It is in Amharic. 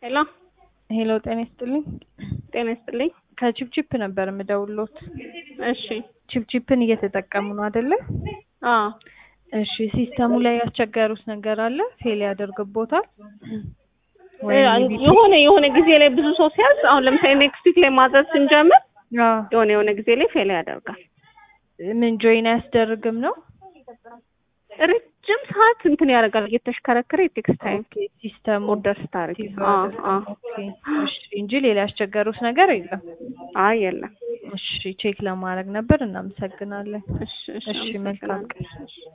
ሄሎ ሄሎ ጤና ይስጥልኝ። ጤና ይስጥልኝ። ከቺፕቺፕ ነበር የምደውሎት። እሺ ቺፕቺፕን እየተጠቀሙ ነው አይደለ? አዎ እሺ ሲስተሙ ላይ ያስቸገሩት ነገር አለ? ፌል ያደርግቦታል? እ የሆነ የሆነ ጊዜ ላይ ብዙ ሰው ሲያዝ አሁን ለምሳሌ ኔክስት ዊክ ላይ ማዘዝ ስንጀምር አዎ የሆነ የሆነ ጊዜ ላይ ፌል ያደርጋል። ምን ጆይን አያስደርግም ነው? ረጅም ሰዓት እንትን ያደርጋል እየተሽከረከረ የቴክስት ታይም ኦኬ ሲስተሙ ኦርደር ስታደርጊ ሲዝ አዎ አድርጎ፣ አዎ ኦኬ እሺ እንጂ ሌላ ያስቸገሩት ነገር የለም። አይ የለም እሺ ቼክ ለማድረግ ነበር። እናመሰግናለን። እሺ እሺ እሺ መልካም ቀን። አመሰግናለሁ።